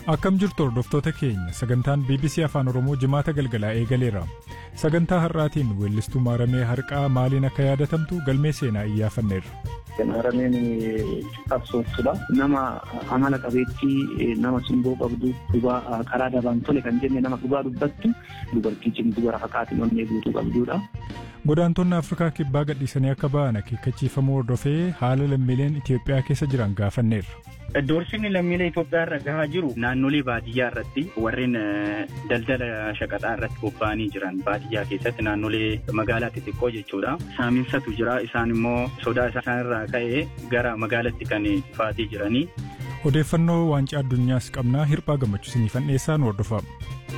Akkam jirtu hordoftoota keenya sagantaan BBC Afaan Oromoo jimaata galgalaa eegaleera. Sagantaa har'aatiin weellistuu maaramee harqaa maaliin akka yaadatamtu galmee seenaa iyyaafanneerra. Maarameen qabsooftuudha. Nama amala qabeettii nama simboo qabdu dhugaa karaa dabaan tole kan jenne nama dhugaa dubbattu dubartii cimtuu gara haqaatiin onnee guutuu qabduudha. Godaantonni Afrikaa kibbaa gadhiisanii akka ba'an akeekkachiifamuu hordofee haala lammiileen Itoophiyaa keessa jiran gaafanneerra. Doorsisni lammiilee Itoophiyaa irra gahaa jiru naannolee baadiyyaa irratti warreen daldala shaqaxaa irratti bobba'anii jiran baadiyyaa keessatti naannolee magaalaa xixiqqoo jechuudha. Saaminsatu jira isaan immoo sodaa isaan irraa ka'ee gara magaalaatti kan dhufaatii jiranii. Odeeffannoo waancaa addunyaas qabnaa hirphaa gammachuu isiniifan dhiyeessaan hordofama.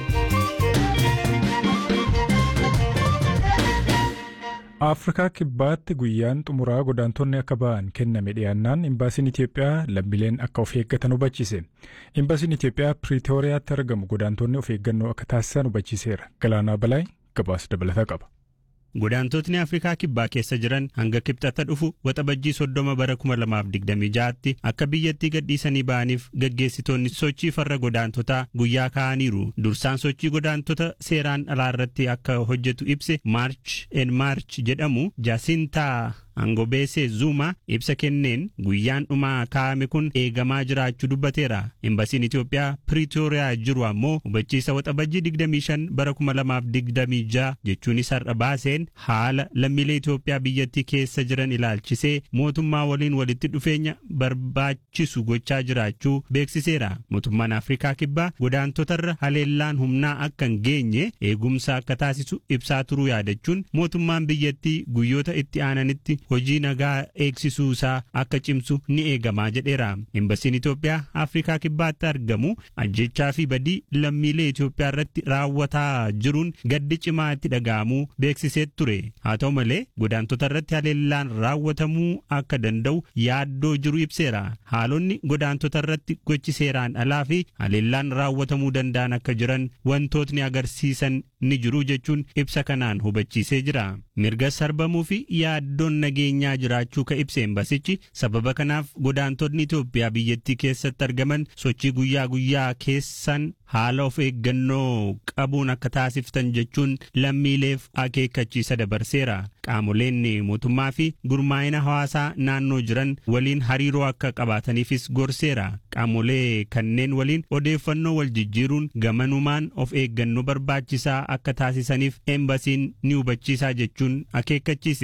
Afrikaa kibbaatti guyyaan xumuraa godaantonni akka ba'an kenname dhiyaannaan imbaasiin Itoophiyaa lammiileen akka of eeggatan hubachiise. Imbaasiin Itoophiyaa Piriitooriyaatti argamu godaantonni of eeggannoo akka taasisan hubachiiseera. Galaanaa Balaay gabaasa dabalataa qaba. Godaantotni Afrikaa kibbaa keessa jiran hanga kibxata dhufu waxabajjii soddoma bara 2026tti akka biyyattii gadhiisanii ba'aniif gaggeessitoonni sochii farra godaantotaa guyyaa kaa'aniiru. Dursaan sochii godaantota seeraan alaa irratti akka hojjetu ibse Maarch en Maarch jedhamu Jaasintaa Angobeesee Zuma ibsa kenneen guyyaan dhumaa kaa'ame kun eegamaa jiraachuu dubbateera. Imbasiin Itoophiyaa Piriitooriyaa jiru ammoo hubachiisa waxabajjii 25 bara 2026 jechuunis har'a baaseen haala lammiilee Itoophiyaa biyyattii keessa jiran ilaalchisee mootummaa waliin walitti dhufeenya barbaachisu gochaa jiraachuu beeksiseera. Mootummaan Afrikaa Kibbaa godaantotarra haleellaan humnaa akka hin geenye eegumsa akka taasisu ibsaa turuu yaadachuun mootummaan biyyattii guyyoota itti aananitti hojii nagaa eegsisuu isaa akka cimsu ni eegamaa jedheera. Imbasiin Itoophiyaa Afrikaa Kibbaatti argamu ajjechaa fi badii lammiilee Itoophiyaa irratti raawwataa jiruun gaddi cimaa itti dhaga'amuu beeksisee ture. Haa ta'u malee godaantota irratti haleellaan raawwatamuu akka danda'u yaaddoo jiru ibseera. Haalonni godaantota irratti gochi seeraan alaa fi haleellaan raawwatamuu danda'an akka jiran wantootni agarsiisan ni jiru jechuun ibsa kanaan hubachiisee jira. Mirga sarbamuu fi yaaddoon nageenyaa jiraachuu ka ibse embasichi sababa kanaaf godaantonni Itoophiyaa biyyattii keessatti argaman sochii guyyaa guyyaa keessan haala of eeggannoo qabuun akka taasiftan jechuun lammiileef akeekkachiisa dabarseera. Qaamoleen mootummaa fi gurmaa'ina hawaasaa naannoo jiran waliin hariiroo akka qabaataniifis gorseera. Qaamolee kanneen waliin odeeffannoo wal jijjiiruun gamanumaan of eeggannoo barbaachisaa akka taasisaniif embasiin ni hubachiisaa jechuun akeekkachiise.